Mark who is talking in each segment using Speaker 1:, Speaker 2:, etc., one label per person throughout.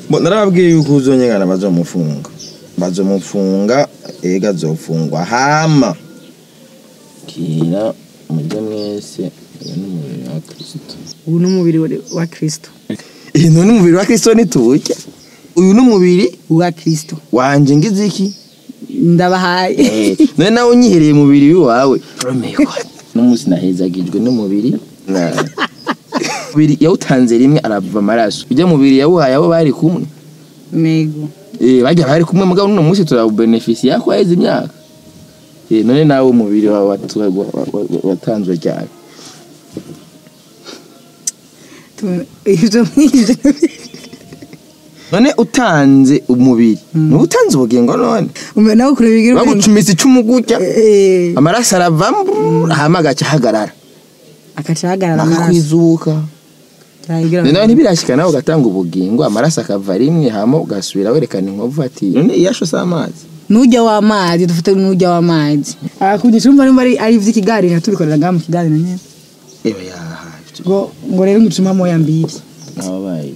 Speaker 1: Bo narababwiye yuko uzonyengana bazomufunga bazomufunga ega azofungwa hama kira mujye mwese uyu ni umubiri wa kristo
Speaker 2: ubu ni umubiri wa- wa kirisito
Speaker 1: iyi ni umubiri wa kristo nituwurya uyu ni umubiri
Speaker 2: wa kirisito
Speaker 1: wanje ngize iki
Speaker 2: ndabahaye
Speaker 1: none nawe unyihereye umubiri w'iwawe n'umunsi nahezagijwe n'umubiri Na- umubiri yawutanze rimwe arava amaraso ujya mubiri yawuhaye abo bari kumwe
Speaker 2: nego
Speaker 1: Eh, bajya bari kumwe mugabo n'uno munsi turawubenefisiye yako yaheze imyaka Eh, none nawe umubiri wawe watu- wa- wa- wa- watanzwe ryari
Speaker 2: Tu- ibyo nk'ibyo
Speaker 1: none utanze umubiri niba utanze ubugingo none
Speaker 2: umenya nawe kureba ibigira ubwenge
Speaker 1: bagucumise icumu gutya
Speaker 2: Eh,
Speaker 1: amaraso aravamo hama agaca ahagarara
Speaker 2: agaca ahagarara amaraso
Speaker 1: akakwizuka
Speaker 2: Cyayigira
Speaker 1: nawe ntibirashyika nawe ugatanga ubugingo amaraso akava rimwe hama ugasubira werekana inkovu ati none iyasho si amazi
Speaker 2: n'ujya w'amazi dufite n'ujya w'amazi akundisha urumva nimba ari ari iby'ikiganiro tubikorera ngaha mu kiganiro nyine
Speaker 1: ewe yaha
Speaker 2: ngo ngo rero ngucuma moya mbiri
Speaker 1: nababaye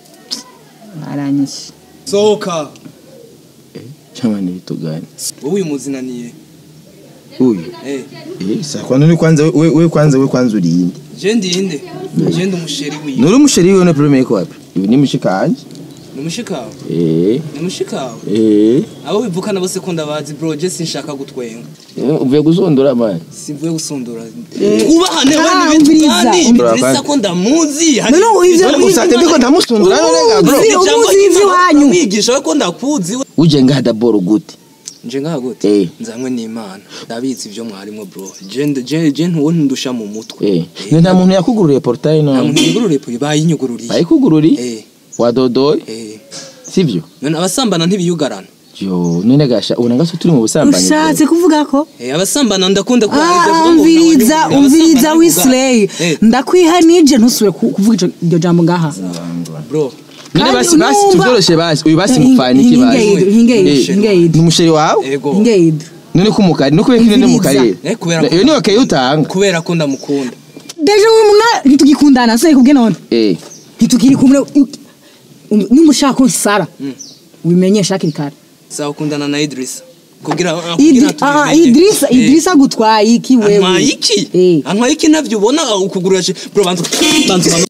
Speaker 2: aranyishe
Speaker 3: sohoka
Speaker 1: cyangwa ntibitugane
Speaker 3: wowe uyu muzinaniye
Speaker 1: uyu
Speaker 3: eh
Speaker 1: eh sa kwanza ni kwanza we we kwanza we kwanza urinde
Speaker 3: je ndinde je ndi umusheri wiwe
Speaker 1: nuri umusheri wiwe no problème yiko wapi ibi ni mushikanje
Speaker 3: ni mushikawe
Speaker 1: eh
Speaker 3: ni mushikawe
Speaker 1: eh
Speaker 3: abo bivukana bose ko ndabazi bro je sinshaka gutwenga
Speaker 1: Eh, uvuye guzondora man
Speaker 3: simvuye gusundura twubahane we
Speaker 2: Ah,
Speaker 3: ni bintu
Speaker 2: umviriza,
Speaker 3: kandi
Speaker 1: umviriza.
Speaker 3: Idrissa ko ndamuzi
Speaker 2: No, no, ivyo-
Speaker 1: none gusa ndiko ndamusundura none ga bro
Speaker 2: Uzi- umuzi ivy'iwanyu.
Speaker 3: mwigisha we ko ndakuzi we
Speaker 1: uje ngaha daboro gute
Speaker 3: nje ngaha gute
Speaker 1: Eh.
Speaker 3: nzanywe n'imana ndabizi ibyo mwarimo bro je nd- je je ntuwo ntundusha mu mutwe
Speaker 1: eh ni nta muntu yakugururiye portail
Speaker 3: nta
Speaker 1: none
Speaker 3: muntu yugururiye puri bayinyugururiye
Speaker 1: bayikugururi
Speaker 3: eh
Speaker 1: wadodoye
Speaker 3: eh
Speaker 1: sivyo
Speaker 3: none abasambana ntibiyugarana
Speaker 1: yo none gasha ubona gaso turi mu busambanyi
Speaker 2: ushatse kuvuga ko
Speaker 3: Eh, abasambana ndakunda ko
Speaker 2: Ah, umviriza umviriza wisileyi ndakwiha nije ntusubire ku- kuvuga ico- iryo jambo ngaha
Speaker 3: bro
Speaker 1: none
Speaker 2: Kandi
Speaker 1: basi basi
Speaker 2: numva-
Speaker 1: tuvyoroshe basi uyu basi mupfana iki basi
Speaker 2: Hingeid, hingeid,
Speaker 1: Eh,
Speaker 2: hingeid.
Speaker 1: ni umusheri wawe
Speaker 3: ego
Speaker 2: Hingeid.
Speaker 1: none ko umukari no kubera ko ine mu
Speaker 2: Umviriza.
Speaker 1: karere
Speaker 3: Eh, kubera ko-
Speaker 1: iyo niyo kayo utanga
Speaker 3: kubera ko ndamukunda
Speaker 2: deje uyu muna ntitugikundana se kubwe none
Speaker 1: eh
Speaker 2: ntitukiri kumwe nimba ushaka ko nsara ubimenyesha hakiri kare
Speaker 3: sawa ukundana na Idrissa kugira ah,
Speaker 2: Idri-
Speaker 3: kugira
Speaker 2: ah,
Speaker 3: tubimenye.
Speaker 2: idirisa
Speaker 3: Eh,
Speaker 2: idirisa gutwaye iki wewe
Speaker 3: antwaye iki
Speaker 2: Eh.
Speaker 3: antwaye iki navyo ubona ah, ukugurura je bro bantu bantu bantu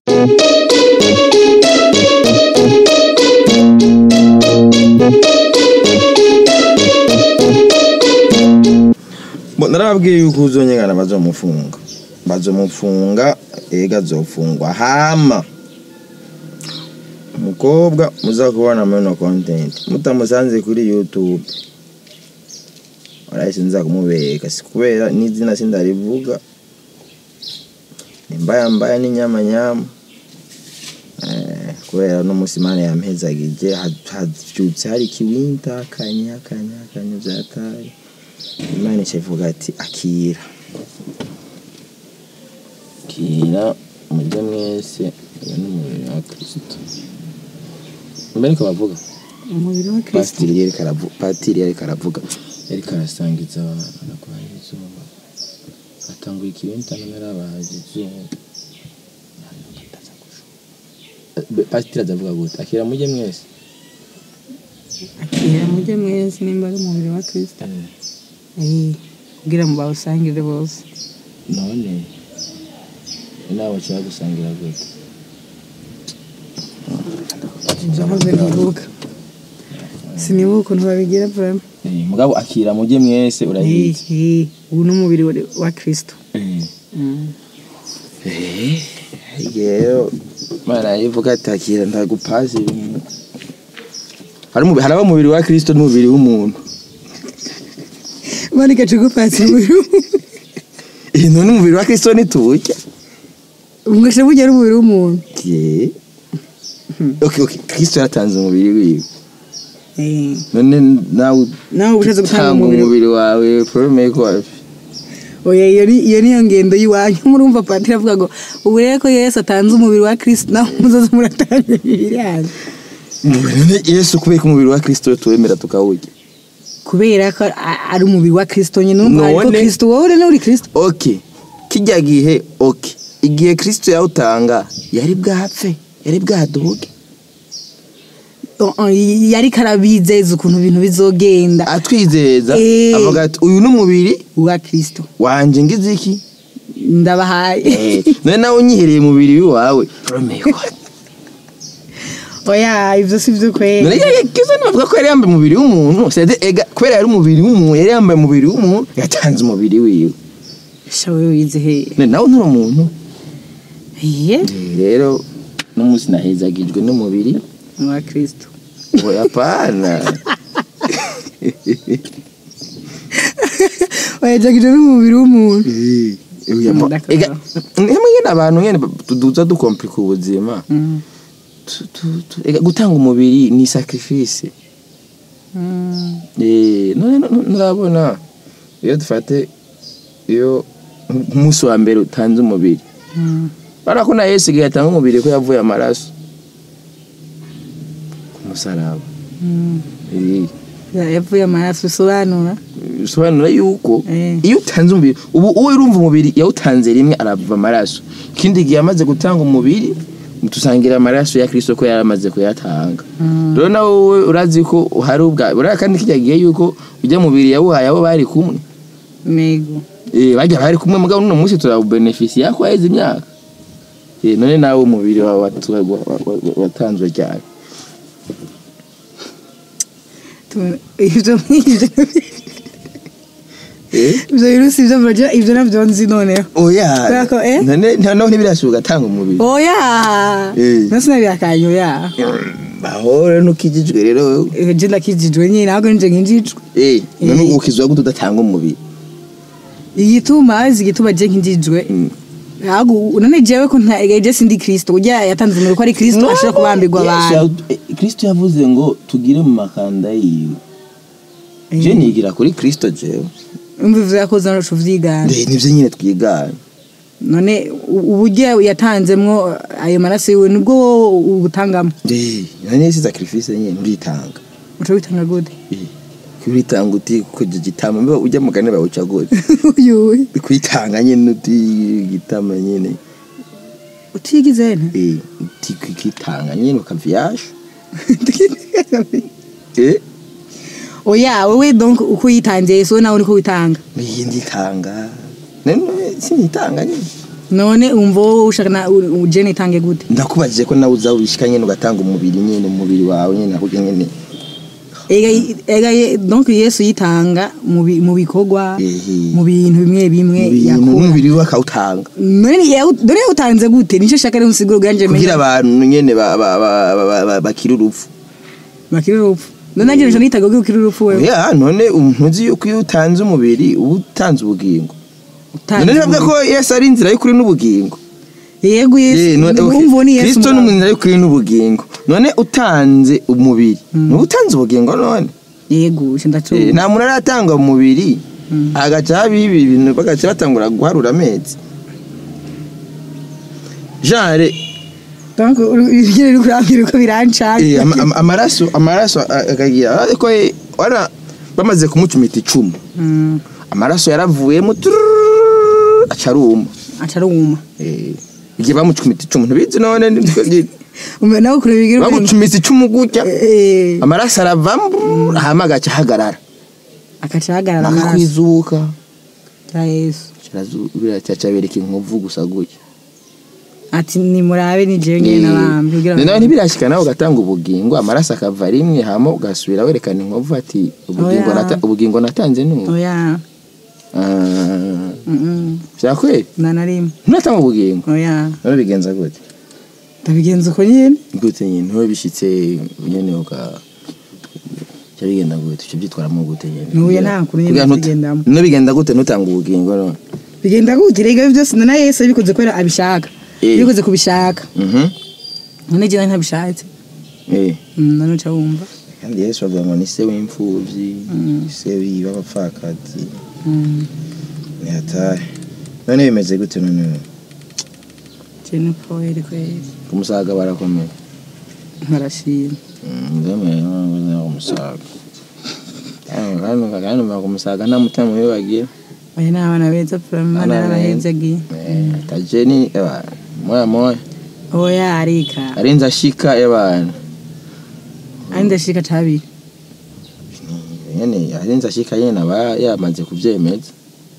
Speaker 1: Bo narababwiye yuko uzonyengana bazomufunga bazomufunga ega azofungwa hama umukobwa muza kubona muri no content mutamusanze kuri youtube arahise nza kumubeka si kubera n'izina sindarivuga ni mbaya mbaya n'inyama nyama Eh, kubera no musi imana yampezagije ha- havyutse hari ikiwinta kanya kanya kanya vyataye imana ikivuga ati akira akira mujye mwese uyu ni umubiri wa kristo mbere niko bavuga
Speaker 2: umubiri wa kristo
Speaker 1: pasitiri yariko aravu- patiri yariko aravuga yariko arasangiza abantu aragwaye izuba atanguye ikiwinta none arabahaje izuba Eh, pasitiri azavuga gute akira mujye mwese
Speaker 2: akira mujye mwese nimba ari umubiri wa kristo Eh, kugira ngo bawusangire bose
Speaker 1: none nawe ushaka gusangira gute
Speaker 2: ndahoze ntibuka sinibuka ukuntu babigira vrema
Speaker 1: Eh, mugabo akira mujye mwese urahiye
Speaker 2: ubu ni umubiri wa- wa kristo Mm.
Speaker 1: rero mana yivuga ati akira ndagupasi ibintu hari umubiri haraba umubiri wa kristo n'umubiri w'umuntu
Speaker 2: bari gacugupatsi umubiri
Speaker 1: iyi none umubiri wa kristo nituwurya
Speaker 2: umweshe burya ari umubiri w'umuntu
Speaker 1: Ye. okay okay kristo yaratanze umubiri wiwe
Speaker 2: Eh,
Speaker 1: none nawe
Speaker 2: nawe uba ushatse gutanga
Speaker 1: utanga
Speaker 2: umubiri
Speaker 1: umubiri wawe problème yiko wapi
Speaker 2: oya iyo ni iyo niyo ngendo y'iwanyu murumva patiri avuga ngo ubu rero ko yesu atanze umubiri wa kristo nawe muzoze muratanga imibiri yanyu
Speaker 1: none yesu kubera ko umubiri wa kristo tuwemera tukawurya
Speaker 2: kubera ko a- ari umubiri wa kristo nyine urumva ariko
Speaker 1: None-
Speaker 2: kristo wowe rero uri kristo
Speaker 1: okay kijya gihe okay igihe kristo yawutanga yari bwapfe yari bwaduge
Speaker 2: oh, oh, yari karabizeza ukuntu ibintu bizogenda
Speaker 1: atwizeza
Speaker 2: Eh.
Speaker 1: avuga ati uyu ni umubiri
Speaker 2: wa kristo
Speaker 1: wanje ngize iki
Speaker 2: ndabahaye
Speaker 1: Eh, none nawe unyihereye umubiri wawe Romeo
Speaker 2: oya ivyo si vyo
Speaker 1: none
Speaker 2: kweli
Speaker 1: kizo navuga ko yari yambaye umubiri w'umuntu sede ega kubera yari umubiri w'umuntu yari yambaye umubiri w'umuntu yatanze umubiri wiwe
Speaker 2: shawe wize he
Speaker 1: none nawe nturi umuntu
Speaker 2: iye
Speaker 1: Eh, rero n'umunsi nahezagijwe n'umubiri
Speaker 2: wa kristo
Speaker 1: oya pana
Speaker 2: wayajagije n'umubiri w'umuntu Ndakora.
Speaker 1: ega nimwe nyene abantu nyene tuduza dukomplika ubuzima
Speaker 2: Mm.
Speaker 1: Tu- tu- tu- ega gutanga umubiri ni sacrifice
Speaker 2: Mm.
Speaker 1: Eh, none no- no- nurabona iyo dufate iyo nk'umunsi wa mbere utanze umubiri
Speaker 2: Mm.
Speaker 1: bara ko na yesu igihe atanga umubiri ko yavuye amaraso ku musaraba
Speaker 2: Mm.
Speaker 1: Eh,
Speaker 2: Ya- yavuye amaraso bisobanura
Speaker 1: bisobanura yuko
Speaker 2: Eh.
Speaker 1: iyo utanze umubiri ubu uwo urumva umubiri yawutanze rimwe arava amaraso ikindi gihe amaze gutanga umubiri tusangira amaraso ya kristo ko yari amaze kuyatanga
Speaker 2: Mm.
Speaker 1: rero nawe wowe urazi ko hari ubwa uriya kandi kijya gihe yuko ujya mubiri yawuhaye abo bari kumwe
Speaker 2: nego
Speaker 1: Eh, bajya bari kumwe mugabo n'uno munsi turabubenefisi yako waheze imyaka Eh, none nawe umubiri wawe watu- wa- wa- wa- watanzwe cyane
Speaker 2: Tu- ivyo ivyo
Speaker 1: Eh?
Speaker 2: ivyo birusi ivyo muragira ivyo navyo nzi noneho
Speaker 1: oya
Speaker 2: Kubera ko, eh?
Speaker 1: none naho ntibirashoboka atanga umubiri
Speaker 2: oya
Speaker 1: Eh.
Speaker 2: nasi nabirakanyo ya
Speaker 1: bahora nukijijwe rero wewe
Speaker 2: je ndakijijwe nyine ahubwo nije nkinjijwe
Speaker 1: Eh, none
Speaker 2: Eh.
Speaker 1: ukizwa gute udatanga umubiri
Speaker 2: igituma azi igituma je nkinjijwe
Speaker 1: Mm.
Speaker 2: ahubwo none jewe ko nta je sindi kristo ujya yatanze umubiri ko ari kristo ashobora kubambirwa
Speaker 1: Yesu
Speaker 2: abantu
Speaker 1: yawu- eh, kristo yavuze ngo tugire mu makanda yiwe je nigira kuri kristo jewe
Speaker 2: umva ivyo yakoze naco vyigana
Speaker 1: Eh, nivyo nyine twigana
Speaker 2: none u- uburyo yatanzemwo ayo maraso yiwe nibwo wowe ubutangamo
Speaker 1: Eh, none si sacrifice nyine uritanga
Speaker 2: uca witanga gute
Speaker 1: Eh, kuritanga uti kuja gitama mbe ujya mugane bawuca gute
Speaker 2: uyuwe
Speaker 1: kwitanga nyine uti gitama nyine
Speaker 2: utigize nte
Speaker 1: Eh, uti kwitanga nyine ukaviyasha eh
Speaker 2: oya wewe donc uko yitangiye so nawe niko witanga
Speaker 1: iyi nditanga none sinitanga nyine
Speaker 2: none umva wowe ushaka na u- u- jene itange gute
Speaker 1: ndakubajije ko nawe uza wishika nyine ugatanga umubiri nyine umubiri wawe nyine ahubwo nyine
Speaker 2: ega ega ye- donc yesu yitanga mu bi- mu bikorwa
Speaker 1: Ehe.
Speaker 2: mu bintu bimwe bimwe
Speaker 1: ibintu
Speaker 2: yakora
Speaker 1: n'umubiri we akawutanga
Speaker 2: none yawu- none yawutanze gute nicyo shaka rero nsiguro bwanje
Speaker 1: kugira
Speaker 2: menya
Speaker 1: abantu nyine ba- ba- ba- ba- ba- ba- bakire urupfu
Speaker 2: bakiri urupfu none nanjye nico nitaga ko ukiri urupfu wewe
Speaker 1: ya none ntuzi yuko iyo utanze umubiri uba utanze ubugingo
Speaker 2: Utanze
Speaker 1: none navuga ko
Speaker 2: umubiri.
Speaker 1: yesu ari inzira y'ukuri n'ubugingo
Speaker 2: yego
Speaker 1: Eh,
Speaker 2: yesu
Speaker 1: none- okay.
Speaker 2: umva uwo ni yesu
Speaker 1: kristo ni
Speaker 2: mugabo.
Speaker 1: inzira y'ukuri n'ubugingo none utanze umubiri nuba utanze ubugingo none
Speaker 2: yego ico
Speaker 1: Eh,
Speaker 2: ndacuba
Speaker 1: nta muntu aratanga umubiri
Speaker 2: Mm.
Speaker 1: agaca haba ibi bintu bagaca batangura guharura amezi genre
Speaker 2: donc ibyo uri kurambira uko birancana
Speaker 1: eh, ama- ama- amaraso amaraso a- akagira ariko eh, wana bamaze kumucumita icumu
Speaker 2: Mm,
Speaker 1: amaraso yaravuyemo tururururu, aca aruma
Speaker 2: aca aruma
Speaker 1: Eh, igihe bamucumita icumu ntubizi none ni twe nyine.
Speaker 2: Umva nawe kureba ibigira
Speaker 1: bamucumise icumu gutya
Speaker 2: eh
Speaker 1: amaraso aravamo hama agaca ahagarara
Speaker 2: akaca ahagarara amaraso
Speaker 1: akakwizuka
Speaker 2: ya yesu
Speaker 1: biracaca bereka inkovu gusa gutya
Speaker 2: ati nimurabe ni jewe nyene nabambye kugira
Speaker 1: nawe ntibirashika nawe ugatanga ubugingo amaraso akava rimwe hama ugasubira werekana inkovu ati ubugingo
Speaker 2: Oya.
Speaker 1: nata- ubugingo natanze n'ubu
Speaker 2: oya
Speaker 1: Ah,
Speaker 2: mm
Speaker 1: vyakweli
Speaker 2: na narimwe
Speaker 1: nturatanga ubugingo
Speaker 2: oya
Speaker 1: none bigenza gute
Speaker 2: ndabigenza uko nyene
Speaker 1: gute nyine ntuwe bishitse nyene uka cya bigenda gute cyo byitwaramo gute nyine
Speaker 2: Nuye nta kuntu nyene
Speaker 1: Kugira ntuta-
Speaker 2: bigendamo.
Speaker 1: no bigenda gute ntutanga ubugingo none
Speaker 2: bigenda gute rega ibyo byose na yesu yabikoze kubera abishaka
Speaker 1: Eh.
Speaker 2: yabikoze kubishaka
Speaker 1: mhm
Speaker 2: none jewe ntabishatse
Speaker 1: eh
Speaker 2: Mm, none uca wumva
Speaker 1: kandi yesu avuga ngo ni se w'imfubyi se w'abapfakazi
Speaker 2: Mm,
Speaker 1: ni hatari none bimeze gute none
Speaker 2: jewe ni kweli kweli
Speaker 1: ku musaga barakomeye
Speaker 2: barashima
Speaker 1: ndemeye ku musaga kandi kandi kandi ku musaga nta mutima mubi bagira
Speaker 2: oya ni abana beza
Speaker 1: Abana
Speaker 2: purama
Speaker 1: beza.
Speaker 2: n'abahezagiye
Speaker 1: Eh, tajeni eba moya moya
Speaker 2: oya arika
Speaker 1: arinze ashika ebana
Speaker 2: arinze shika cabiri
Speaker 1: nyene arenze ashika nyene aba yamaze kuvyemeza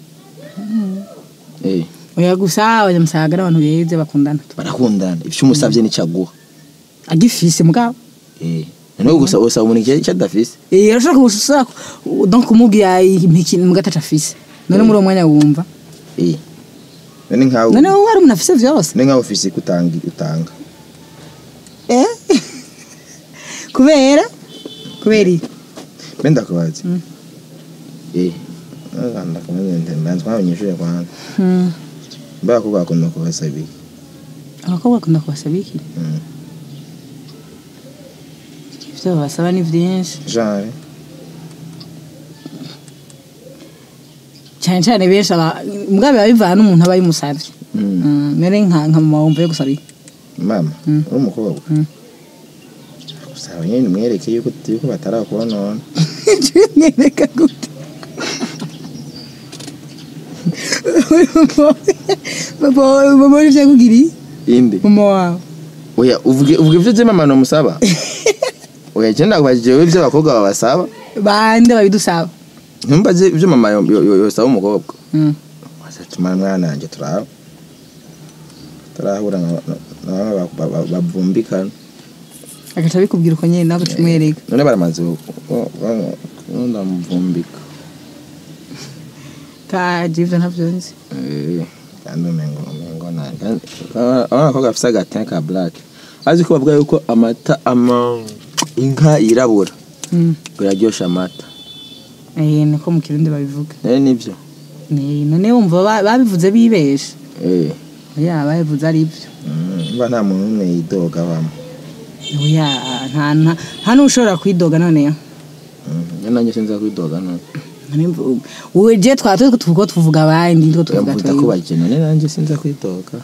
Speaker 1: eh
Speaker 2: oya gusa abanyamusaga n'abantu beza bakundana
Speaker 1: barakundana ivyo umusavye nico aguha
Speaker 2: agifise mugabo
Speaker 1: eh noneho gusa usaba umuntu icyo adafise
Speaker 2: Eh, arashaka gusa donc kumubwira impiki mugataca afise none muri uwo mwanya wumva
Speaker 1: eh none nkawe
Speaker 2: none wowe hari umuntu afise vyose
Speaker 1: none nkawe ufise kutanga utanga
Speaker 2: Eh? kubera kubera iki
Speaker 1: mbe ndakubaza
Speaker 2: Mm.
Speaker 1: eh ndakomeze mbanza abanyeshuri kwanza
Speaker 2: Hmm.
Speaker 1: mbe abakobwa bakunda kubasaba iki
Speaker 2: abakobwa bakunda kubasaba iki
Speaker 1: Mm.
Speaker 2: ivyo babasaba ni vyinshi
Speaker 1: genre
Speaker 2: cyane cyane benshi aba mugabo biba bivana n'umuntu aba yimusavye
Speaker 1: Mm.
Speaker 2: Mm, mere nka nka mama wumva yo gusaba iki
Speaker 1: mama
Speaker 2: Mm.
Speaker 1: uri umukobwa
Speaker 2: Mm.
Speaker 1: usaba nyine umwereke yuko yuko batarakubonona
Speaker 2: nyereka gute papa mama wari vyakugiriye
Speaker 1: inde
Speaker 2: mama wawe
Speaker 1: oya uvuge uvuge ivyo vy'imama nomusaba oya je ndakubajije wewe ivyo abakobwa babasaba
Speaker 2: bande babidusaba
Speaker 1: ntumbaze ivyo mama yo- yo- yo- yosaba umukobwa
Speaker 2: Mm.
Speaker 1: wasatuma mwana wanje turaba turahura na na bamwe ba- ba- ba- bavumbikana
Speaker 2: agaca bikubwira uko nyene nawe ugaca umwereka
Speaker 1: none baramaze ndamuvumbika
Speaker 2: kaje ivyo ntavyo nzi
Speaker 1: Eh, kandi umengo umengo na kandi- abana bakobwa bafise agatin ka black azi ko bavuga yuko amata ama inka yirabura
Speaker 2: Mm.
Speaker 1: biraryosha amata
Speaker 2: eh niko mu kirundi babivuga
Speaker 1: nayo nivyo
Speaker 2: Ni- none wumva ba- babivuze bibesha
Speaker 1: eh
Speaker 2: oya babivuze ari byo
Speaker 1: mm, mba nta muntu n'umwe yidoga bamo
Speaker 2: oya nta nta nta n'ushobora kwidoga noneho
Speaker 1: iyo nanjye sinza kwidoga none
Speaker 2: Nani- wowe je twaba turiko tuvuga tuvuga abandi ndiko tuvuga
Speaker 1: mvuga ko
Speaker 2: twebwe
Speaker 1: baje none nanjye sinza kwidoga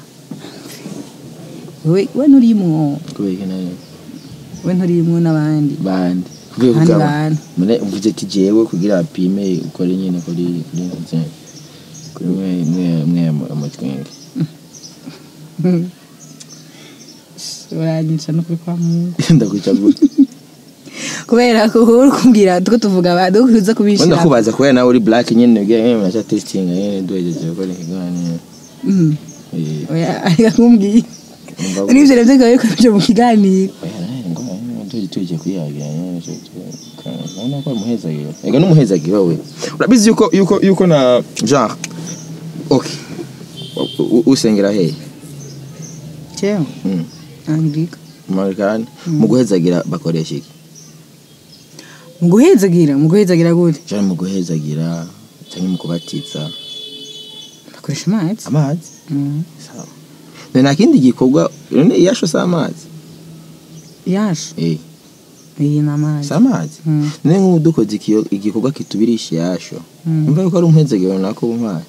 Speaker 2: wewe we nturimwo
Speaker 1: kubera iki nari
Speaker 2: we nturimwo n'abandi
Speaker 1: bandi kuvuye
Speaker 2: Abandi
Speaker 1: kugaba
Speaker 2: bantu.
Speaker 1: mune mvuze ati jewe kugira apime ukore nyine kuri kuri nze kuri mwe mwe mwe amutwenge
Speaker 2: uranyica no kuri kwa mungu
Speaker 1: ndakwica gute
Speaker 2: kubera ko uri kumbwira tuko tuvuga abandi uko uza
Speaker 1: wenda
Speaker 2: kubishira
Speaker 1: kubaza kubera nawe uri black nyine ubwiye nyine murasha testing nyine duhejeje gukora ikiganiro
Speaker 2: Mm.
Speaker 1: Eh,
Speaker 2: oya ariko kumbwira
Speaker 1: umva ko-
Speaker 2: n'ivyo navyo bikaba bikomeje mu kiganiro
Speaker 1: oya nawe ngoma nyine tuje tuje kuyagira nyine cyo urabona ko ari umuhezagiro ega n'umuhezagiro we urabizi yuko yuko yuko na genre okay U- u- usengera hehe
Speaker 2: cewe
Speaker 1: Mm.
Speaker 2: angirika
Speaker 1: Marekani mu guhezagira bakoresha iki
Speaker 2: mu guhezagira mu guhezagira gute
Speaker 1: cyane mu guhezagira cyangwa mu kubatiza
Speaker 2: bakoresha amazi
Speaker 1: amazi
Speaker 2: Mm.
Speaker 1: sawa nta kindi gikorwa none iyasho si amazi
Speaker 2: yasho
Speaker 1: eh
Speaker 2: iyi ni amazi
Speaker 1: si amazi
Speaker 2: Mm.
Speaker 1: none nk'ubu dukoze ikiyo- igikorwa kitubirisha iyasho
Speaker 2: Mm.
Speaker 1: umva yuko ari umuhezagiro nako umpaye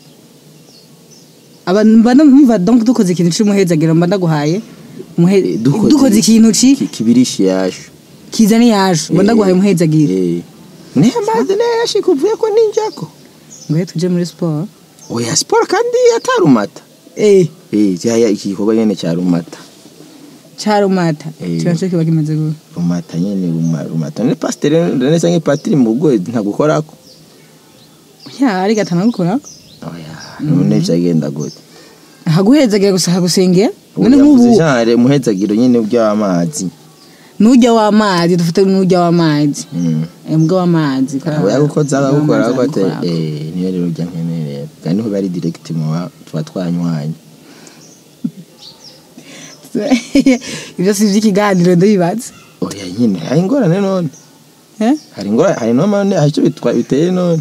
Speaker 2: aba mba numva donc dukoze ikintu cy'umuhezagiro mba ndaguhaye umuhe-
Speaker 1: Dukoze-
Speaker 2: dukoze ikintu ki
Speaker 1: Ki- kibirisha iyasho
Speaker 2: kizana yasho mba
Speaker 1: Eh.
Speaker 2: ndaguhaye umuhezagiro
Speaker 1: eh niyo amazi niyo yashika uvuye ko ninjako
Speaker 2: ngo he tuje muri siporo
Speaker 1: oya siporo kandi atarumata
Speaker 2: eh
Speaker 1: eh cyaya iki gikorwa nyene cya rumata
Speaker 2: cyarumata
Speaker 1: Eh.
Speaker 2: kiba cyo kiba kimeze gute
Speaker 1: rumata nyene ruma- rumata ne pasteur ne sange patiri mu bwo ntagukorako
Speaker 2: ya ari gatana gukora
Speaker 1: oya none byagenda gute
Speaker 2: haguhezagira gusa hagusengera none
Speaker 1: Ubu yavuze
Speaker 2: nk'ubu
Speaker 1: genre umuhezagiro nyine by'amazi
Speaker 2: nujya w'amazi dufite nujya w'amazi
Speaker 1: mm
Speaker 2: embwa w'amazi
Speaker 1: abo yagukoze agakora
Speaker 2: W'amazi
Speaker 1: gute
Speaker 2: aragukorako.
Speaker 1: eh niyo rero ujya nkeneye kandi niho bari direct mu ba- tuba twanywanye
Speaker 2: ibyo si iby'ikiganiro ndabibaza
Speaker 1: oya nyine hari ingorane none
Speaker 2: Eh?
Speaker 1: hari ingorane hari none hari icyo bitwa- biteye none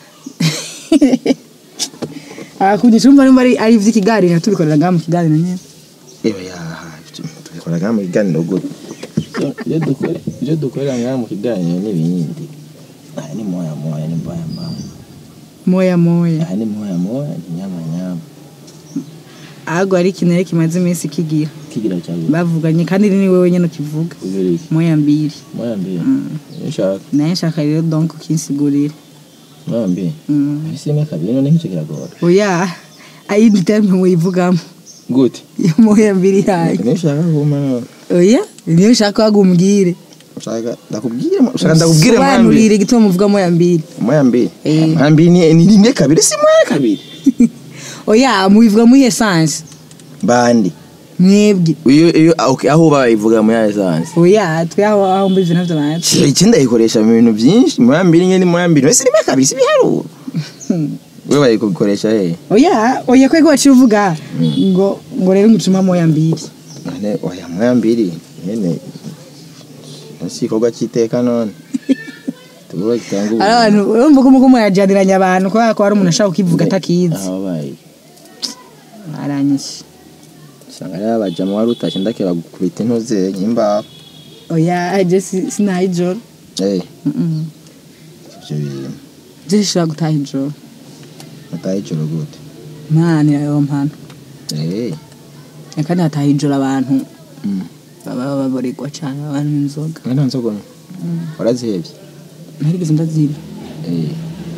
Speaker 2: akunyisha umva nimba ari ari iby'ikiganiro tubikorera ngaha mu kiganiro nyine
Speaker 1: ewe ya tubikora ngaha mu kiganiro gute ibyo dukora ibyo dukorera ngaha mu kiganiro n'ibindi aha ni moya moya ni mbaya mbaya
Speaker 2: moya moya
Speaker 1: aha ni moya moya ni nyama nyama
Speaker 2: ahubwo hari ikintu rero kimaze iminsi kigira
Speaker 1: kigira cyangwa
Speaker 2: bavuganye kandi ni wowe nyine ukivuga
Speaker 1: ubiri iki
Speaker 2: moya mbiri
Speaker 1: moya mbiri nshaka
Speaker 2: nayo nshaka rero donc ukinsigurira
Speaker 1: moya mbiri
Speaker 2: Mm.
Speaker 1: ese imwe kabiri none nk'icyo kiragora
Speaker 2: oya ayindi terme muyivugamo
Speaker 1: gute
Speaker 2: iyo moya mbiri yayo
Speaker 1: nishaka kuma none
Speaker 2: oya niyo nshaka wagumbwire
Speaker 1: ushaka ndakubwire ushaka ndakubwire moya mbiri
Speaker 2: sobanurire igituma muvuga moya mbiri
Speaker 1: moya mbiri
Speaker 2: Eh.
Speaker 1: moya mbiri ni ni rimwe kabiri si moya kabiri
Speaker 2: oya mubivuga muri esanse
Speaker 1: bandi
Speaker 2: mwebwe
Speaker 1: iyo iyo okay, aho bayivuga moya essence
Speaker 2: oya twe aho aho mbizi navyo natwe
Speaker 1: iki ndayikoresha mu bintu byinshi moya mbiri nyine moya mbiri wese rimwe kabiri si biharuro we bayikoresha he
Speaker 2: oya oya kwego waciye uvuga ngo ngo rero ngutuma moya mbiri
Speaker 1: none oya moya mbiri nyene nasi ikorwa cy'iteka none tuba gitanga ubu
Speaker 2: ari abantu urumva ko muko murajaniranya abantu kubera ko hari umuntu ashaka kukivuga atakizi
Speaker 1: aho bayi
Speaker 2: aranyishe
Speaker 1: usanga ari abajama wari utashye ndakeba gukubita intoze imbaho
Speaker 2: oya aje si- sinaha ijoro
Speaker 1: eh
Speaker 2: Mm-mm.
Speaker 1: ibyo bintu
Speaker 2: je shobora gutaha ijoro
Speaker 1: mataye ijoro gute
Speaker 2: mani ayo mpano
Speaker 1: eh
Speaker 2: kandi hataha ijoro abantu
Speaker 1: mm.
Speaker 2: baba baboregwa cyane abantu inzoga
Speaker 1: nta nzoga warazihebye
Speaker 2: ntarigeze ndaziba
Speaker 1: eh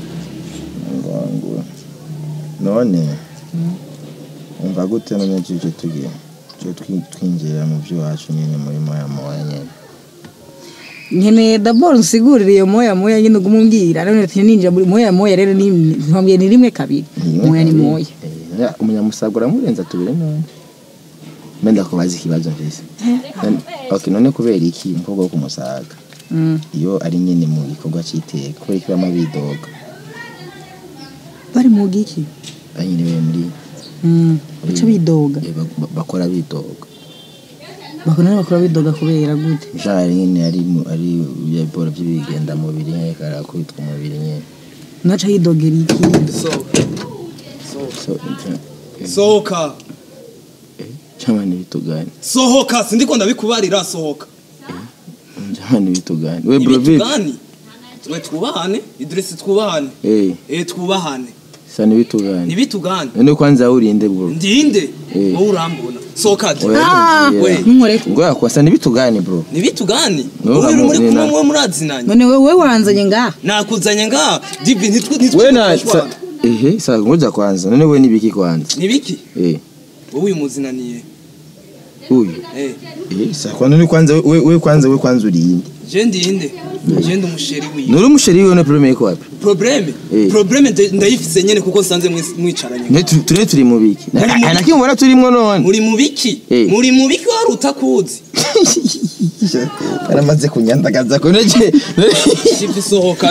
Speaker 1: ngo none umva gute none tuje tugiye tuje twi- twinjira mu by'iwacu nyine muri moya moya nyine
Speaker 2: nkeneye daboro nsigurire iyo moya moya nyine ugume umbwira none ati ninjira muri moya moya rero ni ntwambwiye ni rimwe kabiri moya ni moya
Speaker 1: Eh, umunyamusaga uramurenza tubiri none menda kubaza ikibazo mvise None- okay none kubera iki umukobwa wo kumusaga
Speaker 2: Mm.
Speaker 1: iyo ari nyine mu gikorwa cy'iteka kubera ko bama bidoga
Speaker 2: bari mu giki
Speaker 1: banyine bari muri
Speaker 2: Mm. baca bidoga
Speaker 1: eh, ba- ba- bakora bidoga
Speaker 2: bakora bakora bidoga kubera gute
Speaker 1: jari nyine ari mu- ari ibiporo by'ibigenda mubiri nyine karakubitwa umubiri nyine
Speaker 2: naca yidogera iki
Speaker 3: sohoka
Speaker 1: so
Speaker 3: sohoka
Speaker 1: cyangwa ntibitugane
Speaker 3: sohoka sindiko ndabikubarira sohoka
Speaker 1: cyangwa ntibitugane we brovit
Speaker 3: ibitugani twe twubahane idresi twubahane
Speaker 1: eh
Speaker 3: eh twubahane
Speaker 1: sa ntibitugane
Speaker 3: ntibitugane
Speaker 1: none kwanza urinde bro
Speaker 3: ndinde
Speaker 1: Eh.
Speaker 3: wowe urambona sohoka je
Speaker 1: Oya,
Speaker 2: Ah,
Speaker 1: yeah.
Speaker 3: we.
Speaker 2: ntumureke
Speaker 1: ngo yakwasa ntibitugane bro
Speaker 3: ntibitugani
Speaker 1: No,
Speaker 3: wowe uri muri
Speaker 1: nina-
Speaker 3: kumwe mwe murazinanye
Speaker 2: none wowe wanzanye ngaha
Speaker 3: nakuzanye nga divi ntitwe ntitwe
Speaker 1: we na
Speaker 3: dushwana.
Speaker 1: sa- ehe sa ngoja kwanza none we nibiki kwanza
Speaker 3: nibiki
Speaker 1: eh
Speaker 3: wowe uyu muzinaniye
Speaker 1: uyu
Speaker 3: eh
Speaker 1: eh sa kwa none kwanza we we kwanza we kwanza urinde
Speaker 3: je ndinde je ndi umusheri wiwe
Speaker 1: nuri umusheri wiwe no problème yiko wapi
Speaker 3: probleme
Speaker 1: Eh.
Speaker 3: probleme nde- ndayifise nyene kuko nsanze mwis- mwicaranye
Speaker 1: ne tu- turi turi mu biki
Speaker 3: Muri mu
Speaker 1: na nakimwe mbona turimo none
Speaker 3: muri mu biki
Speaker 1: Eh.
Speaker 3: muri mu biki wari utakuzi
Speaker 1: aramaze kunyandagaza ko nake
Speaker 3: shifi sohoka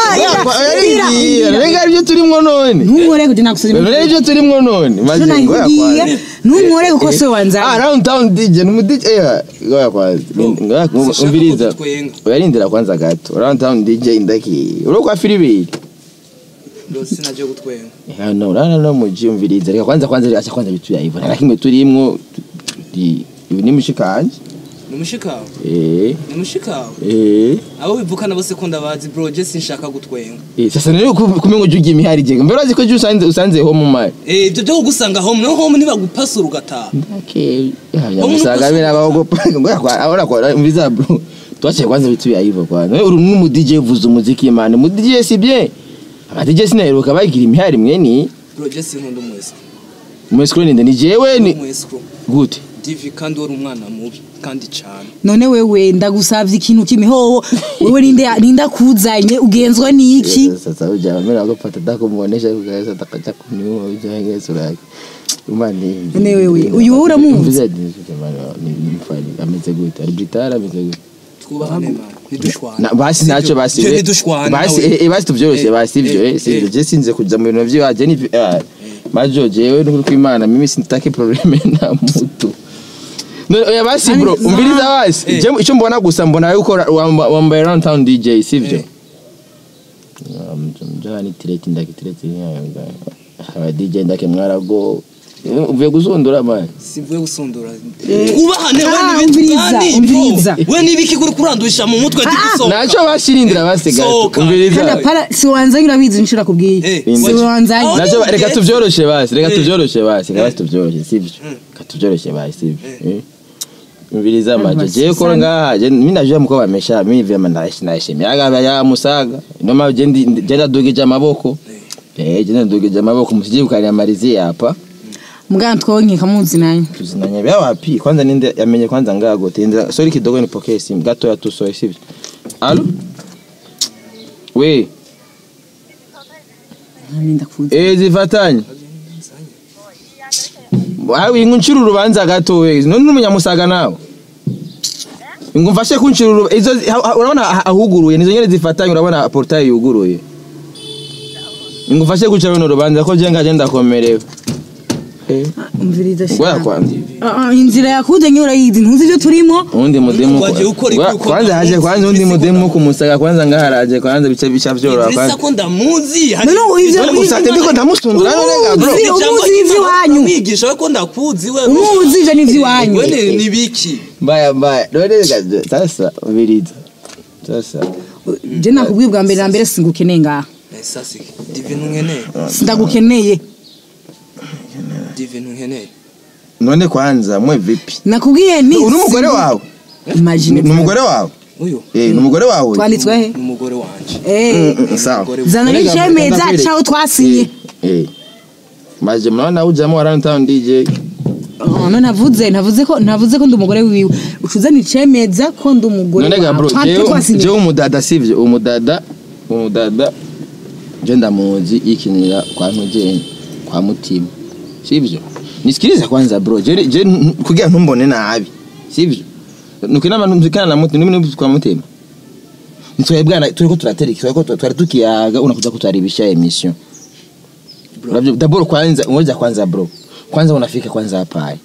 Speaker 1: renga aribyo turimo none
Speaker 2: ntumureke ujye nagusuzuma
Speaker 1: none aribyo turimo none maze
Speaker 2: Icyo
Speaker 1: ngo
Speaker 2: nakubwiye
Speaker 1: yakwanze
Speaker 2: ntumureke kuko se
Speaker 1: ah
Speaker 2: wanzanye
Speaker 1: round town DJ ni umudj eh ngo yakwanze
Speaker 3: Sinshaka
Speaker 1: umviriza
Speaker 3: ko tutwenga.
Speaker 1: uyarindira kwanza gato round town DJ ndaki uro kwa filibiri
Speaker 3: sinaje gutwenga
Speaker 1: Eh, no rana no muji umviriza reka kwanza kwanza acha kwanza bitu yaivo na kimwe turimwo di ibi ni mushikanje
Speaker 3: ni umushikawe
Speaker 1: eh
Speaker 3: ni umushikawe
Speaker 1: eh
Speaker 3: abo bivukana bose ko ndabazi bro je sinshaka gutwenga
Speaker 1: eh sasa rero kumengo ujugiye imihari je mbere urazi ko je usanze usanze ho mu mari
Speaker 3: eh ibyo byo kugusanga home no home nibagupasura ugataha
Speaker 1: okay ya musaga bina bago ngo yakwa ahora kwa umviriza bro twache kwanza bitu yaivo kwa no uri mu DJ vuza umuziki man mu DJ si bien aba DJ sinaheruka bagira imihari mwene
Speaker 3: bro je sinkunda umwese
Speaker 1: umwesikro ninde ni jewe ni
Speaker 3: umwese
Speaker 1: gute
Speaker 3: divi kandi wari umwana mubi kandi cyane
Speaker 2: none wewe ndagusabye ikintu kimihoho wewe ninde ninde akuzanye ugenzwa n'iki
Speaker 1: sasa uja mera ko pata dako muonesha kugeza takacha kuniua uja ngeza uraki umani
Speaker 2: None wewe, uyu wowe uramuzi?
Speaker 1: Mvuze ati, jamani, ni ni mfani ameze gute ari britara ameze gute
Speaker 3: twubahane man ntidushwana
Speaker 1: Na- basi ntacyo basi
Speaker 3: Je
Speaker 1: we-
Speaker 3: ntidushwana
Speaker 1: basi
Speaker 3: nawe.
Speaker 1: eh, eh, basi tuvyoroshye
Speaker 3: Eh,
Speaker 1: basi ivyo
Speaker 3: eh,
Speaker 1: eh sivyo
Speaker 3: eh.
Speaker 1: je sinze kuja mu bintu vyiwaje ni ah, majo jewe n'ukuri kw'Imana mimi sintaki probleme na mutu No, oya basi
Speaker 2: Ani-
Speaker 1: bro umviriza basi
Speaker 3: Eh.
Speaker 1: je icyo mbona gusa mbona yuko wamba- wambaye round town DJ sivyo
Speaker 3: Eh.
Speaker 1: mjani tireti ndaki tireti aba DJ ndake mwarago Eh, uvuye gusundura man
Speaker 3: simvuye gusundura twubahane we
Speaker 2: Ah,
Speaker 3: n'ibitugani
Speaker 2: umviriza, umviriza.
Speaker 3: we n'ibiki kuri kurandusha mu mutwe divisohoka
Speaker 1: naco bashirindira basi gato
Speaker 3: Sohoka.
Speaker 1: umviriza
Speaker 2: kandi apara si wanzanye urabizi nshira kubwiye
Speaker 3: Eh,
Speaker 2: si
Speaker 3: waje-
Speaker 2: wanzanye
Speaker 3: Aho
Speaker 1: naco
Speaker 3: ni
Speaker 1: reka
Speaker 3: ubwenge.
Speaker 1: tuvyoroshe basi reka
Speaker 3: Eh.
Speaker 1: tuvyoroshe basi reka
Speaker 3: Eh.
Speaker 1: basi tuvyoroshe sivyo
Speaker 3: Mm.
Speaker 1: reka tuvyoroshe basi sivyo
Speaker 3: Eh.
Speaker 1: Eh. umviriza majo
Speaker 2: basi
Speaker 1: je ko
Speaker 2: sana.
Speaker 1: ngaha je mimi najua mko bamesha mimi vyema ndashi ndashi yaga ya musaga noma je ndi je ndadugije amaboko eh je ndadugije amaboko musije ukanyamarizie hapa
Speaker 2: mugana twonke kamuzi nanyo
Speaker 1: tuzinanye bya wapi kwanza ninde yamenye kwanza ngago tenda sorry kidogo nipokee simu gato ya tu sorry sivyo alo we
Speaker 2: ninda kuza
Speaker 1: eh zifatanye wawe inguncira urubanza gato we none umunyamusaga nawe ngo mfashe kuncira urubanza izo ha- ha- urabona ah- ahuguruye nizo nyene zifatanye urabona portail yuguruye ngo mfashe kuncira runo rubanza ko je ngaje ndakomerewe eh
Speaker 2: umviriza
Speaker 1: ngoya kwanza
Speaker 2: Ah, ah, inzira yakuze nyura yizi ntuzi ibyo turimo
Speaker 1: undi mudemu
Speaker 3: Waje ukora
Speaker 1: Wa-
Speaker 3: iki uko
Speaker 1: kwanza haje
Speaker 3: ndamuzi,
Speaker 1: kwanza undi
Speaker 3: isi
Speaker 1: mudemu kumusaga kwanza ngaharaje kwanza bice bica byoroha
Speaker 3: Idrissa
Speaker 1: kwanza
Speaker 3: ko ndamuzi
Speaker 2: No, no, ivyo-
Speaker 1: None usate ndiko ndamusundura none ga bro
Speaker 2: Umuzi- umuzi ivy'iwanyu.
Speaker 3: mwigisha we ko ndakuzi we
Speaker 2: umuzi ivyo n'ivy'iwanyu
Speaker 3: we ni- ni biki
Speaker 1: mbaya mbaya none gaje sasa ubiriza sasa
Speaker 2: je nakubwiye bwa mbere na mbere singukeneye ngaha
Speaker 3: Eh, sasi divine nkeneye
Speaker 2: sindagukeneye
Speaker 3: divine nkeneye
Speaker 1: none kwanza mwe vipi
Speaker 2: nakubwiye ni
Speaker 1: uri umugore wawe
Speaker 2: imagine
Speaker 1: ni umugore wawe
Speaker 3: uyu
Speaker 1: eh ni umugore wawe
Speaker 2: twanditswe he
Speaker 3: ni umugore wanje
Speaker 2: eh
Speaker 1: Mm, mm, sawa
Speaker 3: Umugore
Speaker 2: zana
Speaker 1: None ga-
Speaker 2: n'icemeza
Speaker 1: ndakwereka.
Speaker 2: caho twasinye
Speaker 1: eh maje mnaona ujamo wa Runtown DJ
Speaker 2: Oh, no navuze navuze ko navuze ko ndi umugore wiwe ucuzana icemeza ko ndi umugore
Speaker 1: none ga bro
Speaker 2: wawe. Twa-
Speaker 1: jewe
Speaker 2: twasinye.
Speaker 1: jewe umudada sivyo umudada umudada je ndamuzi yikinira kwa ntujeni kwa mutima sivyo nisikilize kwanza bro je je n- kugira ntumbone nabi sivyo nukinama numvikana na mutima nimwe kwa mutima nitwebwana turiko turatereka turiko twari tukiyaga unakuja kutaribisha emission Unavyo daboro kwanza ngoja kwanza bro kwanza unafika kwanza hapa hai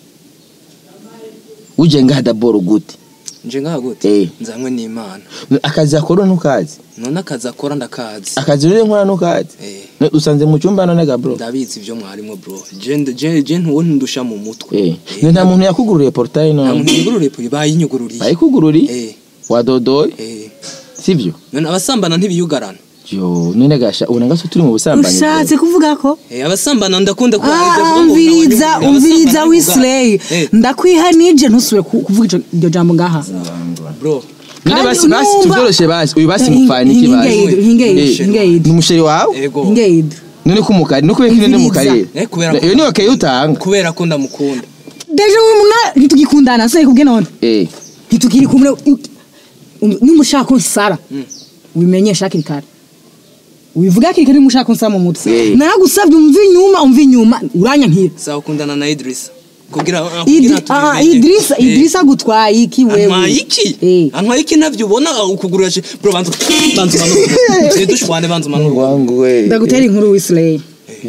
Speaker 1: uje ngaha daboro gute
Speaker 3: nje ngaha gute
Speaker 1: Eh.
Speaker 3: nzanywe n'imana
Speaker 1: akazi akora ntukazi
Speaker 3: none akazi akora ndakazi
Speaker 1: akazi rero nkora ntukazi
Speaker 3: Eh.
Speaker 1: Ne- usanze mu cyumba none ga bro
Speaker 3: ndabizi ibyo mwarimo bro je je je ntuwo ntundusha mu mutwe
Speaker 1: eh ne nta muntu yakugururiye portail
Speaker 3: nta
Speaker 1: no
Speaker 3: muntu yugururiye puri bayinyugururiye
Speaker 1: bayikugururi
Speaker 3: eh
Speaker 1: wadodoye
Speaker 3: eh
Speaker 1: sivyo
Speaker 3: none abasambana ntibiyugarana
Speaker 1: yo none gasha ubona gaso turi mu busambanyi bro.
Speaker 2: ushatse kuvuga ko
Speaker 3: eh abasambana ndakunda ko
Speaker 2: Ah, umviriza umviriza wisley ndakwiha nije ntusubire ku- kuvuga ico- iryo jambo ngaha
Speaker 3: bro
Speaker 1: none
Speaker 2: Kandi
Speaker 1: basi basi
Speaker 2: unumva-
Speaker 1: tuvyoroshe basi uyu basi
Speaker 2: Hinge-
Speaker 1: mufanye iki basi
Speaker 2: hingeid, hingeid,
Speaker 1: Eh,
Speaker 2: hingeid.
Speaker 1: ni umusheri wawe
Speaker 3: ego
Speaker 2: ingeid
Speaker 1: none ko umukari no kubeka ine mu
Speaker 2: Umviriza.
Speaker 1: karere
Speaker 3: Eh, kubera ko-
Speaker 1: iyo niyo kaye utanga
Speaker 3: kubera ko ndamukunda
Speaker 2: deje uyu muna ntitugikundana se kubwe none
Speaker 1: eh
Speaker 2: ntitukiri kumwe nimba ushaka unsara ubimenyesha hakiri kare ubivuga hakiri kare nimba ushaka unsara mu mutwe
Speaker 1: Eh.
Speaker 2: naragusabye umva inyuma umva inyuma uranyankira
Speaker 3: sawa ukundana na Idrissa kugira
Speaker 2: Idri-
Speaker 3: kugira
Speaker 2: ah,
Speaker 3: tubimenye.
Speaker 2: idirisa
Speaker 3: Eh.
Speaker 2: idirisa agutwaye iki wewe
Speaker 3: antwaye iki
Speaker 2: Eh.
Speaker 3: antwaye iki navyo ubona ukugurura je bro bantu bantu manuru dushwane bantu manuru
Speaker 1: wangu we
Speaker 2: ndagutera inkuru wisley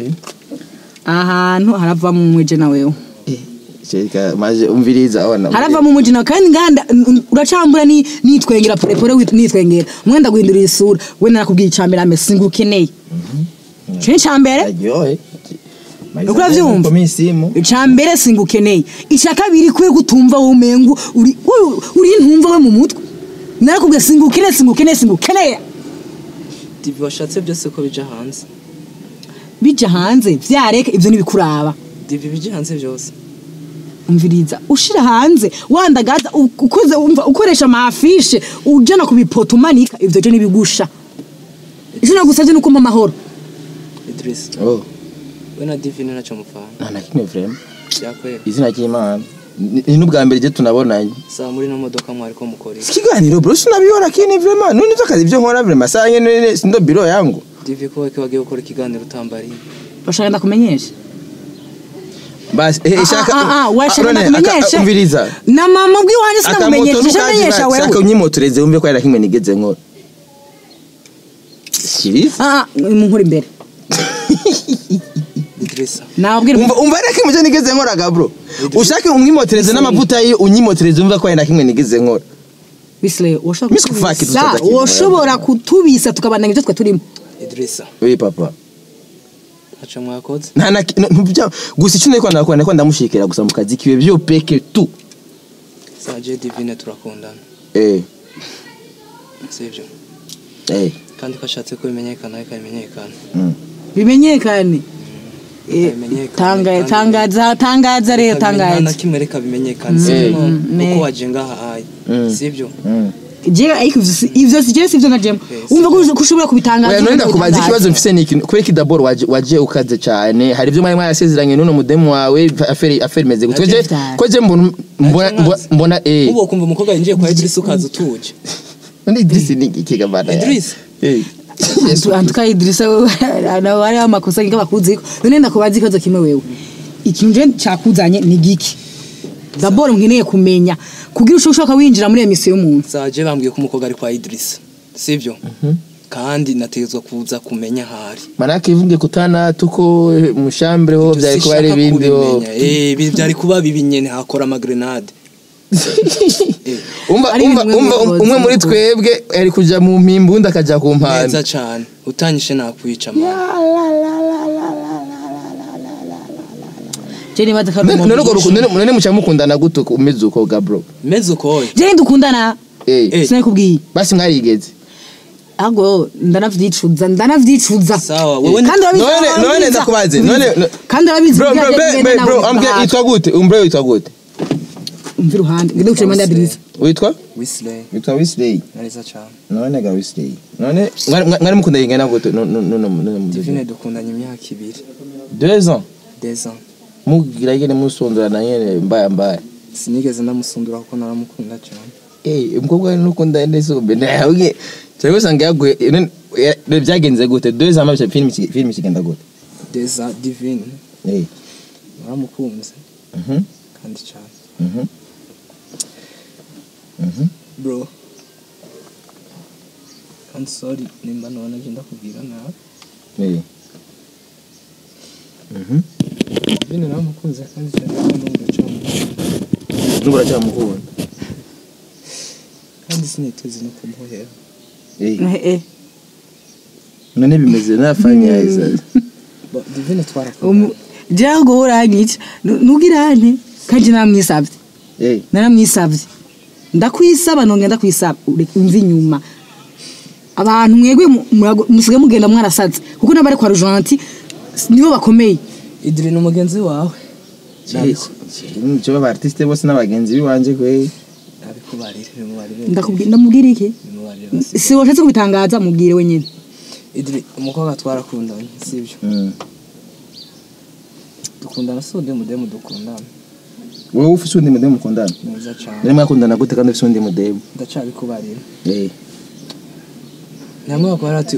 Speaker 2: ahantu haravamo umweje na wewe
Speaker 1: Sheka maje umviriza ona
Speaker 2: haravamo umweje nawe kandi nganda uracambura ni nitwengera porepore wit- nitwengera umwenda guhindura isura we narakubwiye icambere ame singukeneye cyo icambere
Speaker 1: aryohe
Speaker 2: Uko uravyumva?
Speaker 1: Mimi simu
Speaker 2: icambere singukeneye icya kabiri kwe gutumva wowe umengu uri uri- uri ntumva we mu mutwe narakubwiye singukeneye singukeneye singukeneye
Speaker 3: TV washatse byose ko bija hanze
Speaker 2: bija hanze vyareka ivyo nibikuraba
Speaker 3: TV bija hanze byose
Speaker 2: umviriza ushira hanze wandagaza u- ukoze umva ukoresha amafishe ujana ku bipoto umanika ivyo je nibigusha icyo nagusabye nuko mpa amahoro
Speaker 3: Idrissa
Speaker 1: oh
Speaker 3: we na Divine naco mufana
Speaker 1: nta na kimwe vrema
Speaker 3: byakwera
Speaker 1: izina ry'Imana Ni- ni n'ubwa mbere je tunabonanye
Speaker 3: sawa muri no modoka mwari ko mukora iki
Speaker 1: ikiganiro bro sinabiyora kini vrema none ivyo akazi ivyo nkora vrema saa nyene sindo biro yangu
Speaker 3: TV ko weke wagiye gukora ikiganiro utambariye
Speaker 2: bashaka ndakumenyesha
Speaker 1: basi eh shaka
Speaker 2: Ah, ah, ah, washaka
Speaker 1: None, aka-
Speaker 2: ndakumenyeshe
Speaker 1: umviriza
Speaker 2: na mama bw'iwanjye sinakumenyesha
Speaker 1: akamoto
Speaker 2: shamenyesha
Speaker 1: nukazi shaka
Speaker 2: wewe
Speaker 1: unyimotoreze wumve ko ari na kimwe nigeze nkora shiriza
Speaker 2: ah ah, munkura imbere
Speaker 3: Idrissa
Speaker 2: nabwira
Speaker 1: umva umva ari na kimwe je nigeze nkora ga bro ushake umwimotoreze n'amavuta ye unyimotoreze wumve ko ari na kimwe nigeze nkora
Speaker 2: bisle woshobora
Speaker 1: Miss Kufaki
Speaker 2: kutubisa
Speaker 1: tuzoza kimwe.
Speaker 2: woshobora kutubisa tukabandanya ibyo twe turimo
Speaker 3: Idrissa
Speaker 1: oui papa
Speaker 3: aca mwakoze
Speaker 1: nta na ki- no- ntubya- gusa icyo nari kwanda kwanda ko ndamushikira gusa mu kazi kiwe byo peke tu
Speaker 3: sawa je Divine turakundana
Speaker 1: eh
Speaker 3: sivyo
Speaker 1: eh
Speaker 3: kandi ko ashatse ko bimenyekana ariko bimenyekana
Speaker 1: mm.
Speaker 2: bimenyekane Eh,
Speaker 3: bimenyekane,
Speaker 2: tanga-
Speaker 3: kandi-
Speaker 2: tangaza tangaza rero
Speaker 3: nta na
Speaker 2: tangaza
Speaker 3: kimwe reka bimenyekane
Speaker 1: Mm.
Speaker 3: sivyo
Speaker 2: Mm,
Speaker 3: kuko
Speaker 2: ne.
Speaker 3: waje ngaha ayi
Speaker 1: Mm.
Speaker 3: sivyo
Speaker 1: Mm.
Speaker 2: je ariko ivyo si- ivyo si je sivyo nkajemo umva ko ko ushobora kubitangaza
Speaker 1: Oya none
Speaker 2: ushobora
Speaker 1: ndakubaza
Speaker 2: kubitangaza.
Speaker 1: ikibazo mfise ni ikintu kubera kidaboro waje waje ukaze cyane hari ibyo mwari mwasezeranye n'uno mudemu wawe aferi aferi meze gutwe je
Speaker 2: Affaire.
Speaker 1: ko je mbona mbona mbona- mbona eh
Speaker 3: ubu kumva umukobwa yinjiye kwa Idris ukaza utuje
Speaker 1: none Idris ni ikigabana
Speaker 3: Idris
Speaker 1: eh
Speaker 2: Antu- antuka Idrissa wewe nawe ari amakosa ngiga bakuziko none ndakubaza ikibazo kimwe wewe ikintu je cakuzanye ni giki D'abord nkeneye kumenya kugira ushobora winjira muri emisiyo y'umuntu
Speaker 3: zaje bambwiye ko umukobwa ari kwa Idris sivyo kandi nategetswe kuza kumenya ahari
Speaker 1: manake ivuge kutana tuko eh, mushambere ho byari kuba ari
Speaker 3: Sinshaka
Speaker 1: ibindi ho
Speaker 3: kubimenya. eh bi- byari kuba bibi nyene hakora amagrenade
Speaker 1: umva
Speaker 2: Ari
Speaker 1: umva
Speaker 2: ibintu
Speaker 1: umva
Speaker 2: mwe
Speaker 1: umwe muri
Speaker 2: mukoze.
Speaker 1: twebwe ari kuja mu mpimbu undi akaja ku mpande
Speaker 3: neza cane utanyishe nakwica man
Speaker 2: je nibaza ko ari
Speaker 1: none
Speaker 2: umuntu
Speaker 1: urwo rukundo none- none muca mukundana gute uko- umeze uko gabro
Speaker 3: meze ukoye
Speaker 2: je ndukundana
Speaker 1: eh
Speaker 3: Eh.
Speaker 2: sinakubwiye
Speaker 1: basi mwarigeze
Speaker 2: ahubwo ndanavyicuza ndanavyicuza
Speaker 3: Sawa, wewe
Speaker 2: kandi urabizi
Speaker 1: none
Speaker 2: urabizi,
Speaker 1: none
Speaker 2: urabizi.
Speaker 1: ndakubaze none no-
Speaker 2: kandi urabizi
Speaker 1: bro
Speaker 2: ibyo
Speaker 1: bro
Speaker 2: yagiye
Speaker 1: be-
Speaker 2: kugenda
Speaker 1: be-
Speaker 2: nawe
Speaker 1: bro ambye
Speaker 2: ugahata.
Speaker 1: yitwa gute umbre yitwa gute
Speaker 2: umva iruhande ngende gucira impande ya Idrissa
Speaker 1: witwa
Speaker 3: Wesley
Speaker 1: witwa Wesley
Speaker 3: neza cane
Speaker 1: none ga Wesley none mwari mwari mukunda yingana gute no no no no
Speaker 3: divine dukundanye imyaka ibiri
Speaker 1: deux ans
Speaker 3: des ans
Speaker 1: mugira yene musondorana yene mbaya mbaya
Speaker 3: sinigeze ndamusundura kuko naramukunda cane
Speaker 1: eh umukobwa nukunda nese umbe nawe cyangwa usanga yaguye none ya- byagenze gute deux ans mabye film iki- film kigenda gute
Speaker 3: des ans divine
Speaker 1: eh
Speaker 3: naramukunze
Speaker 1: mhm
Speaker 3: kandi cane
Speaker 1: mhm mhm
Speaker 3: bro I'm sorry nimba nabona je ndakubwira nawe
Speaker 1: eh mhm
Speaker 3: divine naramukunze kandi cane kandi ndacamukunda
Speaker 1: nubura cyamukubona
Speaker 3: kandi siniteze no kumuhera
Speaker 1: eh
Speaker 2: Eh, eh.
Speaker 1: none bimeze nafanya isa
Speaker 3: Bo, divine
Speaker 2: Umu-
Speaker 3: twarakundanye
Speaker 2: jewe ngo uranyica ntugirane kandi namwisabye
Speaker 1: eh
Speaker 2: naramwisabye ndakwisaba nongera ndakwisaba ure- umva inyuma abantu mwebwe mu- murago- musigaye mugenda mwarasaze kuko n'abari kwa rujanti nibo bakomeye
Speaker 3: idiri ni umugenzi wawe
Speaker 1: cyo aba artiste bose n'abagenzi biwanje kwe
Speaker 3: nabikubarire bimubarire
Speaker 2: Ndakubwi- ndamubwira iki
Speaker 3: bimubarire basi
Speaker 2: si washatse kubitangaza mubwire wenyine
Speaker 3: idiri umukobwa twarakundanye sibyo
Speaker 1: mm
Speaker 3: dukundana si undi mudemu dukundana
Speaker 1: wowe ufise undi mudemu mukundana
Speaker 3: neza cane
Speaker 1: nari mwakundana gute kandi ufise undi mudemu
Speaker 3: ndacabikubarira
Speaker 1: eh
Speaker 3: namwe bakora ati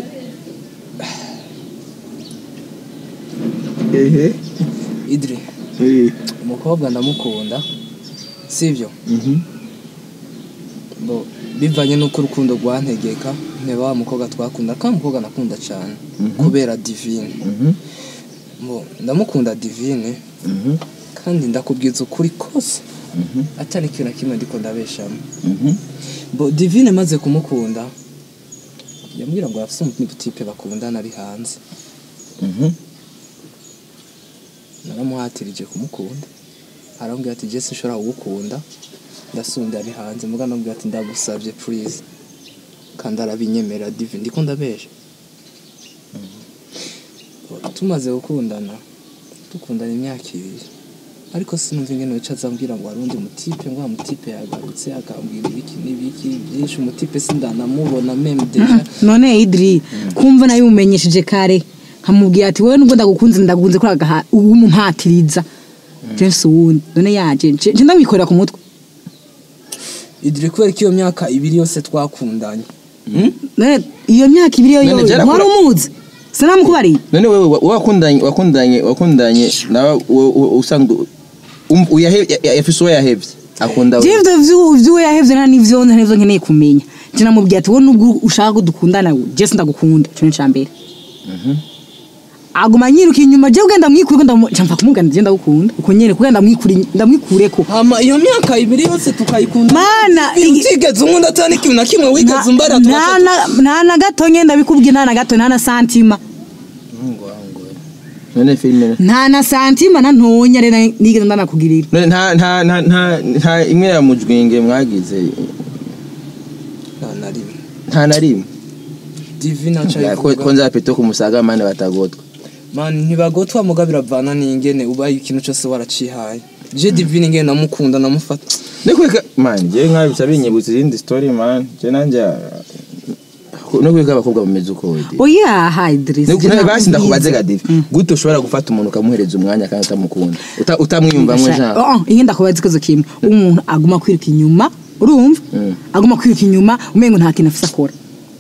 Speaker 1: ehe
Speaker 3: idiri
Speaker 1: eh
Speaker 3: umukobwa ndamukunda sibyo
Speaker 1: mhm
Speaker 3: bo bivanye n'uko urukundo rwantegeka nteba wa mukobwa twakunda kandi umukobwa nakunda cyane kubera divine
Speaker 1: mhm
Speaker 3: bo ndamukunda divine
Speaker 1: mhm
Speaker 3: kandi ndakubwiza ukuri kose
Speaker 1: mhm
Speaker 3: atari ikintu na kimwe ndiko ndabeshamo
Speaker 1: mhm
Speaker 3: bo divine maze kumukunda yambwira ngo afise umutipe bakundana ari hanze
Speaker 1: mhm
Speaker 3: naramuhatirije kumukunda arambwira ati jesi nshobora kugukunda ndasunda ari hanze muga nambwira ati ndagusabye please kandi arabinyemera divi ndiko ndabesha tumaze gukundana dukundana imyaka ibiri ariko sinumva ingene wica azambwira ngo hari undi mutipe ngo wa mutipe yagarutse akambwira ibiki n'ibiki byinshi umutipe sindanamubona meme deja
Speaker 2: none idiri kumva nayo umumenyesheje kare nkamubwira ati wowe nubwo ndagukunze ndagunze kuri agaha ubu mumpatiriza jensi uwundi none yaje nje nje ndamwikorera ku mutwe
Speaker 3: idiri kubera ko iyo myaka ibiri yose twakundanye Hmm?
Speaker 2: none iyo myaka ibiri yo
Speaker 1: None
Speaker 2: yo
Speaker 1: byarakora-
Speaker 2: wari umuzi sinamukubariye
Speaker 1: none wewe wa- wakundanye wakundanye wakundanye nawe usanga um- uyahe- ya- ya- yafise uwo yahevye akunda
Speaker 2: je ivyo vyu- vyuwe yahevye nta n'ivyo nta n'ivyo nkeneye kumenya je namubwiye ati wowe nubwo ushaka ko dukundana je sindagukunda ico ni icambere aguma nyiruka inyuma je ugenda mwikure ndamva kumubwira nti je ndagukunda uko nyene kugenda mwikure ndamwikureko
Speaker 3: hama iyo myaka ibiri yose tukayikunda
Speaker 2: Mana,
Speaker 3: Iyo
Speaker 2: igi-
Speaker 3: utigeze unkunda atari ikintu na kimwe
Speaker 2: Nta-
Speaker 3: wigeze umbara
Speaker 2: nta na- nta na gato nyine ndabikubwiye nta na gato nta na santima
Speaker 1: none filime
Speaker 2: nta na santima na ntonya rero nigeze ndanakugirira
Speaker 1: none nta nta nta nta nta imwe ya mujwinge mwagize
Speaker 3: nta na rimwe
Speaker 1: nta na rimwe
Speaker 3: divina
Speaker 1: Ya, ko ko nzapita ku musaga mane batagotwa
Speaker 3: mani ntibagotwa muga biravana n'ingene ubaye ikintu cyose waracihaye je divine ingene namukunda namufata
Speaker 1: no kweka man je nkabi bica binyibutsa izindi story man je nanje no kweka abakobwa bameze uko we
Speaker 2: oya ha Idrissa
Speaker 1: Nuko nawe basi ndakubaze gadivi gute ushobora gufata umuntu ukamuhereza umwanya kandi utamukunda Uta- utamwiyumvamo jean
Speaker 2: oh iyi ndakubaza ikibazo kimwe umuntu aguma kwiruka inyuma urumva
Speaker 1: Mm.
Speaker 2: aguma kwiruka inyuma umengo nta kintu afise akora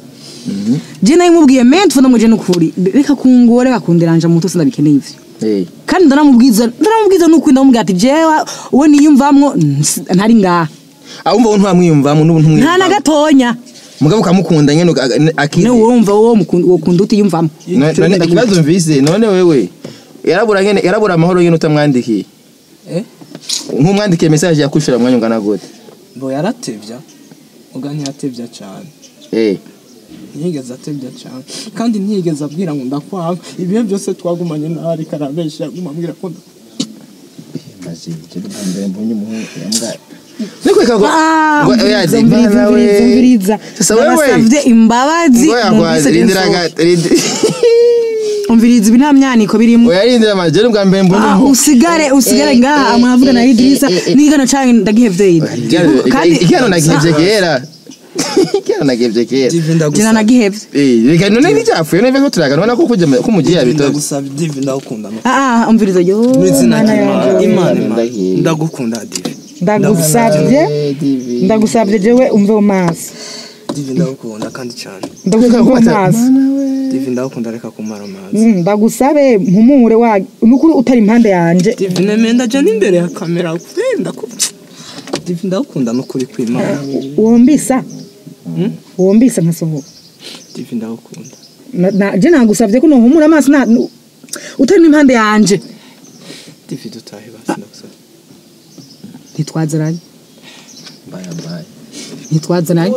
Speaker 2: je nawe mubwiye men tufana ngo je nukuri reka kungore bakundiranja mu mutwe sindabikeneye ivyo
Speaker 1: Eh,
Speaker 2: kandi ndaramubwiza ndaramubwiza nuko ndamubwira ati jewe uwo niyumvamwo ns- ntari ngaha
Speaker 1: ahumva wo ntiwamwiyumvamo n'ubu
Speaker 2: nta na
Speaker 1: ntumwiyumvamo
Speaker 2: gatonya
Speaker 1: mugabo ukamukunda nyene uka- akiri
Speaker 2: ne wumva uwo mukunda uwo kunda utiyumvamo
Speaker 1: No- none ikibazo mvise none wewe yarabura nyene yarabura amahoro nyene utamwandikiye
Speaker 3: eh
Speaker 1: nk'umwandikiye message yakushira mwanya ungana gute
Speaker 3: bo yaratevya uga ntiyatevya cane
Speaker 1: eh
Speaker 3: ntiyigeze atevya cane kandi ntiyigeze abwira ngo ndakwanga ibihe byose twagumanye nawe ariko arabesha yaguma ambwira ko nda-
Speaker 1: maze je mbere mbonye umuhungu yambwa Niko ikago
Speaker 2: Ah,
Speaker 1: ngo
Speaker 2: umviriza,
Speaker 1: yazi
Speaker 2: umviriza,
Speaker 1: bana we
Speaker 2: umviriza, umviriza.
Speaker 1: sasa wewe
Speaker 2: Ndabasavye imbabazi
Speaker 1: ngo yakwaze
Speaker 2: mwumvise
Speaker 1: rindira
Speaker 2: nsohoke.
Speaker 1: ga rindira
Speaker 2: umviriza ibi nta myaniko birimo
Speaker 1: oya rindira maze je bwa mbere mbonye
Speaker 2: Ah,
Speaker 1: umuhungu
Speaker 2: usigare usigare ngaha mwavuga na Idrissa nigano canke ndagihevye kandi
Speaker 1: igihano nagihevye kera igihano nagihevye kera
Speaker 3: Divi
Speaker 2: jina
Speaker 3: ndagusaba
Speaker 2: nagihevye
Speaker 1: Eh, reka none ntibyapfuye none ko turagana ubona ko kujya ko mugiye
Speaker 3: Divi
Speaker 1: yabitoze
Speaker 3: ndagusaba Divi ndagukunda no
Speaker 2: ah ah umviriza yo
Speaker 3: mu izina
Speaker 2: mana
Speaker 3: ry'Imana
Speaker 2: yanje.
Speaker 3: Imana Imana
Speaker 1: Ndahiye.
Speaker 3: ndagukunda Divi
Speaker 2: ndagusabye ndagusabye jewe umve mu maso
Speaker 3: Divi ndagukunda kandi cyane
Speaker 2: ndagusabye mu maso
Speaker 3: Divi ndagukunda reka kumara amazi
Speaker 2: Mm, ndagusabe mpumure wa nukuri utari impande yanje
Speaker 3: Divi nemenda jya n'imbere ya kamera kwenda ko Divi ndagukunda n'ukuri kw'Imana
Speaker 2: wombisa wombisa nkasohoka
Speaker 3: Divi ndagukunda
Speaker 2: Na- na- je nagusabye ko nohumura amaso na nu- utari n'impande yanje
Speaker 3: Divi dutahe basi ndagusaba
Speaker 2: ntitwaziranye
Speaker 1: mbaya mbaya
Speaker 2: ntitwaziranye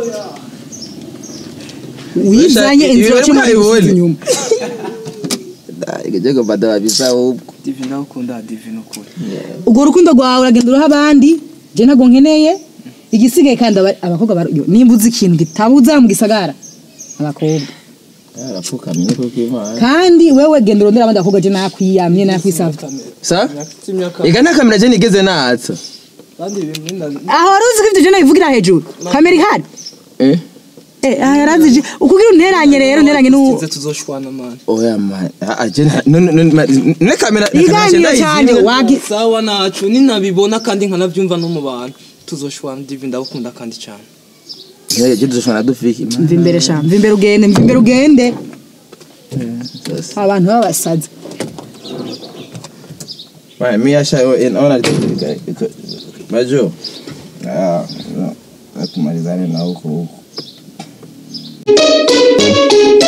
Speaker 2: wizanye
Speaker 1: Ibi-
Speaker 2: inzira
Speaker 1: ibi
Speaker 2: wacamo
Speaker 1: mwabibonye?
Speaker 2: inyuma
Speaker 1: igeze bada babisa ahubwo
Speaker 3: Divi ndagukunda Divi n'ukuri
Speaker 2: urwo rukundo rwawe uragenda uruha abandi je ntabwo nkeneye igisigaye kandi aba- abakobwa bar- yo, nimba uzi ikintu gitabuza mu gisagara abakobwa
Speaker 1: yarapfukamye niko kw'Imana
Speaker 2: kandi wewe genda urondera abandi bakobwa je nakwiyamye nakwisavye
Speaker 1: sa
Speaker 3: Mfite imyaka
Speaker 1: ega nta kamera je nigeze natsa
Speaker 3: kandi ibi mwenda
Speaker 2: aho wari uzi ko ivyo je nabivugira hejuru kamera ihari
Speaker 1: eh
Speaker 2: Eh, aha yarazije ukugira unteranye rero unteranye n'uwo
Speaker 3: Sinze tuzoshwana man
Speaker 1: oya man ah je nta- none none ma- ne kamera
Speaker 2: iganiro cyane wagi
Speaker 3: sawa nacu ninabibona kandi nkanabyumva no mu bantu tuzoshwana Divi ndagukunda kandi cyane
Speaker 1: je je dushana dufiki man
Speaker 2: mva imbere sha mva imbere ugende mva imbere ugende
Speaker 1: Sasa.
Speaker 2: abantu b'abasazi
Speaker 1: Right, me asha in ona Majo. Ah, no. Nakumalizane na huko huko.